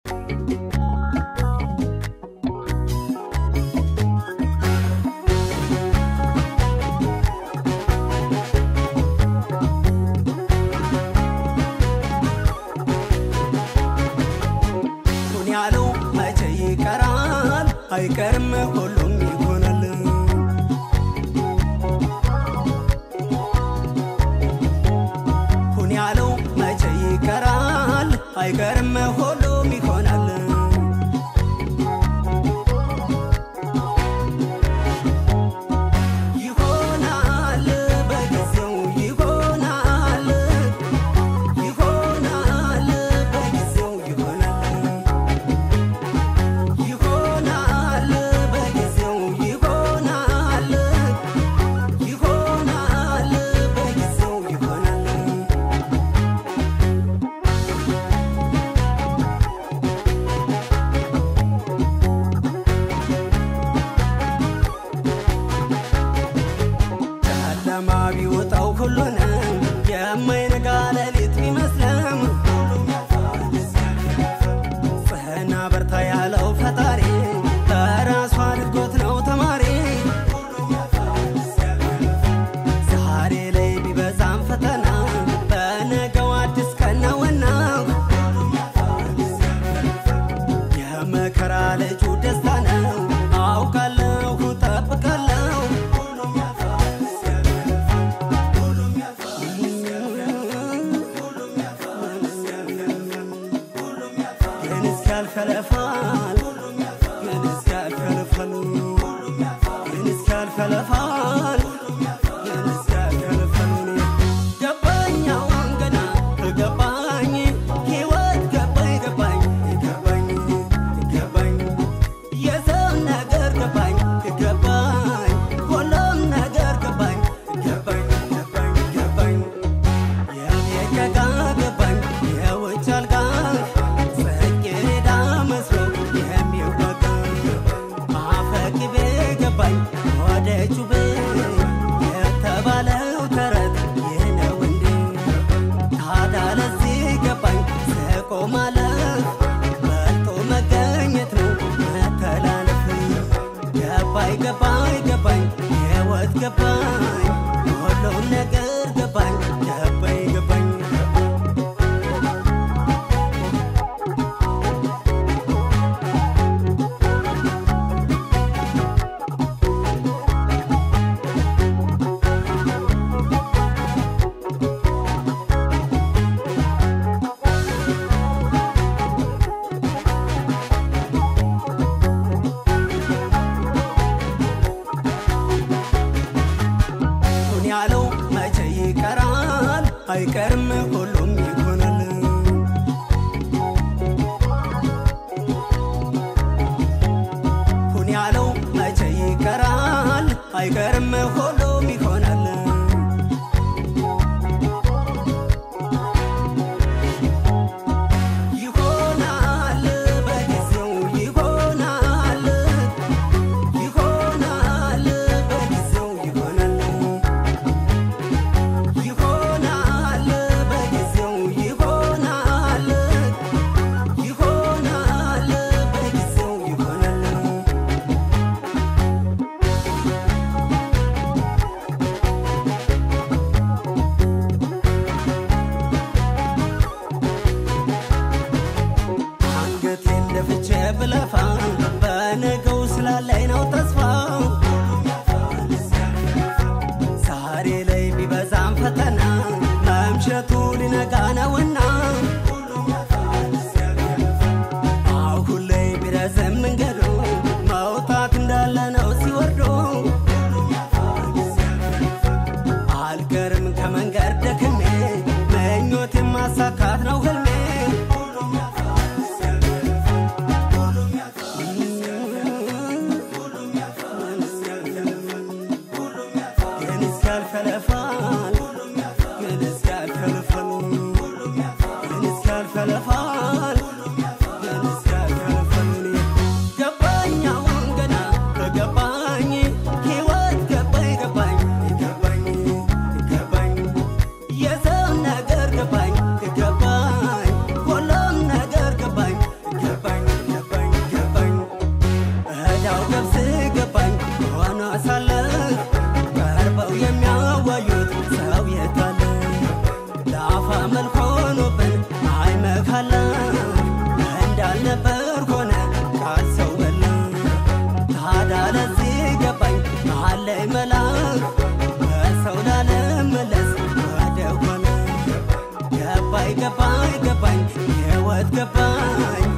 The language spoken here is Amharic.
ሁን ያለው መቼ ይቀራል አይቀርም ሁሉም ይሆናል ሁን ያለው መቼ ይቀራል አይቀርም ሁሉም ይሆናል ይሆናል በጊዜው ይሆናል ይሆናል በጊዜው ይሆናል ይሆናል በጊዜው ይሆናል ይሆናል በጊዜው ይሆናል ጨለማ ቢወጣው ሁሉንም የማይነጋ ሌሊት ቢመስልም ጽህና በርታ ያለው ፈጣሪ በራሱ አድርጎት ነው ተማሪ ዛሬ ላይ ቢበዛም ፈተና በነገው አዲስ ቀን ነውና የመከራ ልጁ ደስታ ነው አውቃለሁ ጠብቃለሁ ግን እስኪያልፍ ያለፋል ግን እስኪያልፍ ያለፋል ግን እስኪያልፍ ያለፋል ግን እስኪያልፍ ያለፋል ገባኝ አሁን ገና ገባኝ ሕይወት ገባኝ ገባኝ ገባኝ ገባኝ የሰው ነገር ገባኝ ገባኝ ሁሉም ነገር ገባኝ ገባኝ ገባኝ ገባኝ የቤት ዕቃ ገባኝ የውጭ አልጋ ጽጌረዳ መስሎ የሚወጋ አፈቅቤ ገባኝ ወደ ጩቤ የተባለው ተረት ይህ ነው እንዴ ታዲያ ለዚህ ገባኝ ስቆ ማለፍ በልጦ መገኘት ነው መተላለፍ ገባኝ ገባኝ ገባኝ ሕይወት ገባኝ ሁሉም ነገር ገባኝ ገባኝ ገባኝ ሁን ያለው መቼ ይቀራል አይቀርም ሁሉም ይሆናል ሁን ያለው መቼ ይቀራል አይቀርም ሁሉም ይሆናል ይሆናል በጊዜው ይሆናል ይሆናል በጊዜው ይሆናል ይሆናል በጊዜው ይሆናል ይሆናል በጊዜው ይሆናል አንገቴን ደፍቼ ብለፋ በነገው ስላለኝ ነው ተስፋ ዛሬ ላይ ቢበዛም ፈተና መምሸቱ ሊነጋ ነውና አሁን ላይ ቢረዝም መንገዱ መውጣት እንዳለ ነው ሲወርዱ አልቀርም ከመንገድ ደክሜ ምኞት ማሳካት ነው ህልሜ ግን እስኪያልፍ ያለፋል ግን እስኪያልፍ ያለፋል ግን እስኪያልፍ ያለፋል ግን እስኪያልፍ ያለፋል ገባኝ አሁን ገና ገባኝ ሕይወት ገባኝ ገባኝ ገባኝ ገባኝ የሰው ነገር ገባኝ ገባኝ ገባኝ ሕይወት ገባኝ